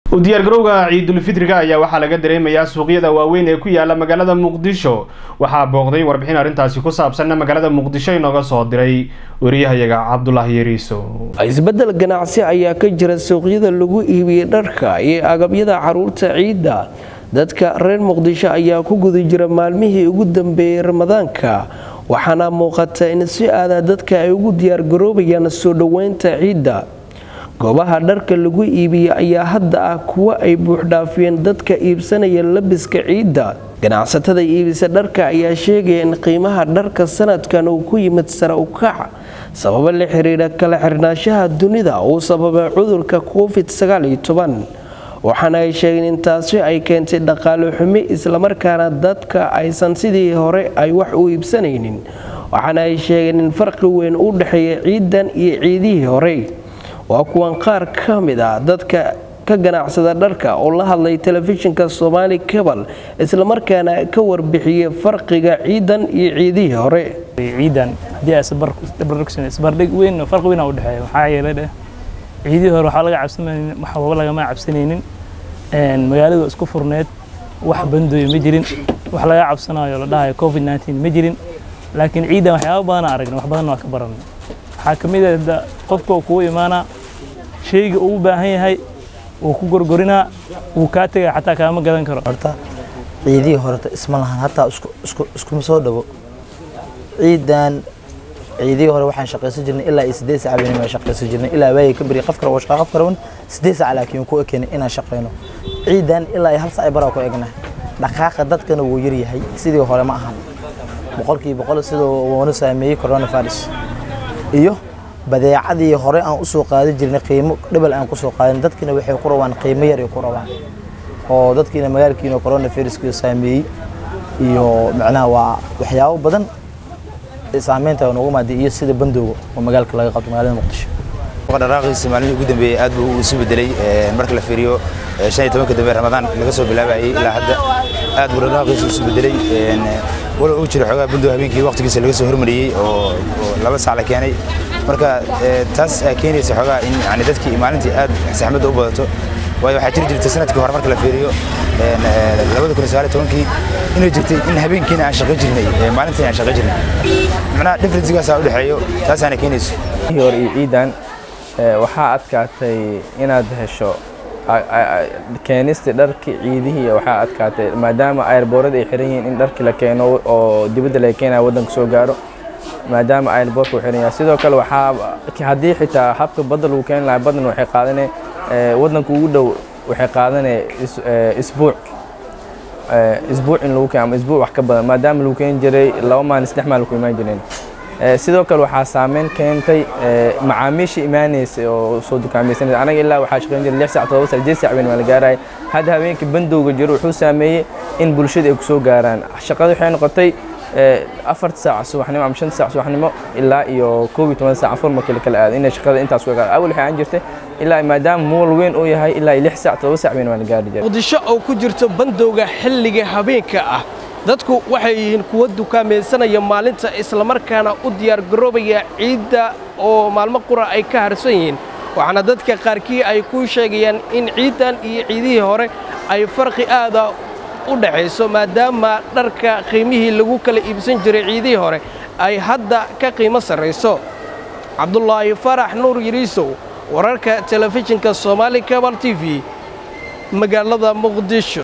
u diyaargarowga ciidulfitriga ayaa waxaa laga dareemayaa suuqyada waaweyn ee ku yaala magaalada muqdisho waxaa booqday warbixin arrintaasi ku saabsanna magaalada muqdisho inooga soo diray wariyahayaga cabdulaahi yariiso isbedel ganacsi ayaa ka jira suuqyada lagu iibiyey dharka iyo agabyada caruurta ciidda dadka reer muqdisho ayaa ku guda jira maalmihii ugu dambeeyey ramadaanka waxaana muuqata in si aada dadka ay ugu diyaargaroobayaan soo dhoweynta ciidda goobaha dharka lagu iibiyey ayaa hadda ah kuwo ay buuxdhaafiyeen dadka iibsanaya labiska ciidda ganacsatada iibisa dharka ayaa sheegaya in qiimaha dharka sanadkan uu ku yimid sare u kac sababo la xiriira kala xirnaanshaha dunida uu sababay cudurka covid waxaana ay sheegeen in taasi ay keentay dhaqaale xumi islamarkaana dadka aysan sidii hore ay wax u iibsanaynin waxaana ay sheegeen in farqi weyn u dhexeeya ciidan iyo ciidihii hore waa kuwan qaar ka mid ah dadka ka ganacsada dharka oo la hadlay telefishinka somaali cabal islamarkaana ka warbixiyey farqiga ciidan iyo ciidihii hore ciidan haddii isbardhig weyn farqi weyn u dhexeeya maxaa yeelay dheh ciidihii hore waxaa laga cabsanaynin waxba lagama cabsanaynin magaaladu isku furneed wax bandooya ma jirin wax laga cabsanayo la dhahayo covid 19 ma jirin laakiin ciidan waxyaaba badan aragna wax badan waa ka baranay waxaa ka mid ah qofka uu kugu imaanaa shayga uu u baahan yahay wuu ku gorgorinaa wuu kaa tegaya xataa kaama gadan karo horta ciidihii horeta isma lahan hataa iskuma soo dhawo ciidan ciidihii hore waxaan shaqaysan jirnay ilaa iyo siddeed sac baan shaqaysan jirnay ilaa waayay ka bari qof kale oo shaqo qof kale siddeed sac laakiin ku ekeenay inaan shaqayno ciidan ilaa iyo hal sac baraa ku egna dhaqaaqa dadkana wuu yar yahay sidii hore ma ahan boqolkii boqol sidoo wuuna saameeyey coronavirus iyo badeecadii hore aan usoo qaadan jirnay qiimo dhibal aan kusoo qaadan dadkina waxay ku rabaan qiimo yar ay ku rabaan oo dadkiina magaalkiina coronaviruska saameeyey iyo macnaha waa waxyaabo badan saameynta noogu maaday iyo sida bandowga oo magaalka laga qabto magaalada muqdisho dhaqaaqiisa maalmihii ugu dambeeyey aad buu isu bedelay marka la fiiriyo shan iyo tobanka dambe ramadaan laga soo bilaabayay ilaa hadda aad buu dhaqaaqiisa isu bedelay walow uu jiro xoogaa bandow habeenkii waqtigiisa laga soo hormariyey oo laba sac la keenay marka taas keenaysa xoogaa in yani dadkii maalintii aad saxmadda u badato waayo waxaa jiri jirtay sanadkii hore marka la fiiriyo labada kun sagaal tobankii inay jirtay in habeenkiina aan shaqo jirnay maalintiina aan shaqo jirnay macnaha differencegaasaa u dhexeeyo taasaana keenayso hore iyo ciidan waxaa adkaatay inaad hesho keenistii dharkii ciidihii waxaa adkaatay maadaama airboorada ay xiran yihiin in dharkii la keeno oo dibadda laga keenaya waddanka soo gaaro maadaama airboortka uu xiran yahay sidoo kale waxaa haddii xitaa habka badda lagu keeni lahaa baddan waxay qaadanay waddanka ugu dhow waxay qaadanay isbuuc isbuuc in lagu keeno ama isbuuc wax ka badan maadaama lagu keeni jiray laba maalin saddex maalin ku imaan jireen sidoo kale waxaa saameyn keentay macaamiisha imaanaysa oo soo dukaamaysanaysa anaga ilaa waxaa shaqayn jiray lix sac todoba sac jeed sac weyn waa la gaaraya hadda habeenkii bandowga jiro wuxuu saameeyey in bulshada ay kusoo gaaraan shaqada waxay noqotay afarta saac subaxnimo ama shanta saac subaxnimo ilaa iyo koob iyo toban saac afar markii lakala aado inay shaqada intaas ku gaar awal waxay aan jirtay ilaa maadaama mool weyn uu yahay ilaa iyo lix saac todoba sac weyn waa la gaari jiray muqdisho oo ku jirto bandowga xilliga habeenka ah dadku waxay yihiin kuwa dukaamaysanaya maalinta islamarkaana u diyaargaroobaya ciidda oo maalmo qura ay ka harsan yihiin waxaana dadka qaarkii ay ku sheegayaan in ciiddan iyo ciidihii hore ay farqi aada u dhaxayso maadaama dharka qiimihii lagu kala iibsan jiray ciidihii hore ay hadda ka qiimo sarrayso cabdulaahi farax nuur yariisow wararka telefishinka soomaali cabal t v magaalada muqdisho